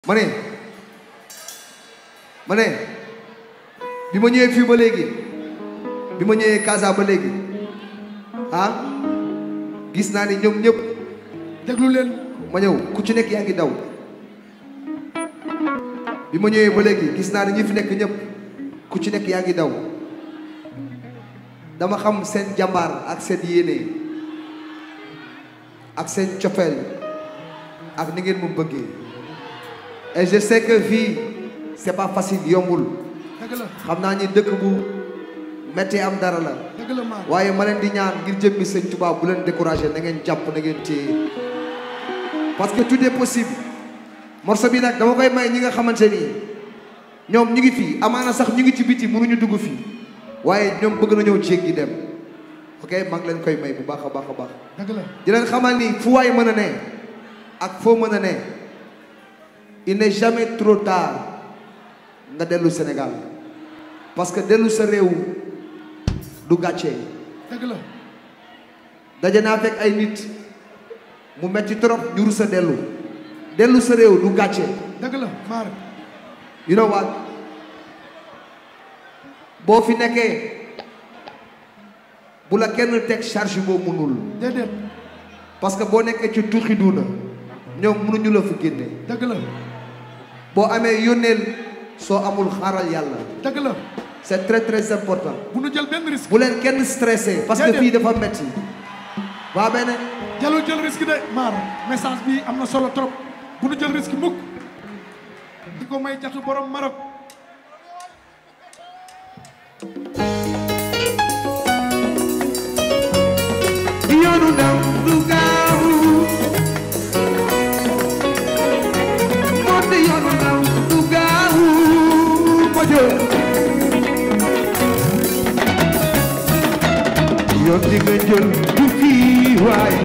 ma ne ma ne bi ma ñëwee fii ba léegi bi ma ñëwee Casa ba léegi ah gis naa ni ñoom ñëpp déglu leen ma ñëw ku ci nekk yaa ngi daw bi ma ñëwee ba léegi gis naa ni ñi fi nekk ñëpp ku ci nekk yaa ngi daw dama xam seen jàmbaar ak seen yéene ak seen cofeel ak ni ngeen mu bëggee et je sais que fii c'est pas facile yombul dëgg la xam naa ni dëkk bu metti am dara la dëgg la maar waaye ma leen di ñaan ngir jëmmi sëñ Tuubaa bu leen découragé na ngeen jàpp na ngeen téye parce que tout est possible morceau bi nag dama koy may ñi nga xamante ni ñoom ñu ngi fii amaana sax ñu ngi ci biti mënuñu dugg fii waaye ñoom bëgg na ñëw jéeg gi dem ok maa ngi leen koy may bu baax a baax a baax dëgg la di leen xamal ni fu waay mën a ne ak foo mën a ne il n'est jamais trop tard nga dellu Sénégal parce que dellu sa réew du gàccee dëgg la daje naa fekk ay nit mu metti trop ñu rus a dellu dellu sa réew du gàcce dëgg la maar you know what boo fi nekkee bu la kenn teg charge boo mënul déedéet parce que boo nekkee ci tuuxi duuna ñoom mënuñu la fa génne dëgg la boo amee yónneel soo amul xaaral yàlla dëgg la c'est très très important bu nu jël benn risque bu leen kenn stressé parce que Déedéet. fii dafa metti waa benn jalul jël risque de maar message bi am na solo trop bu nu jël risque mukk di ko may jatu borom Maroc yoonu ndaw du gaaw moo di yoonu ndaw du gaaw ma jël yoon di nga jël du fii waaye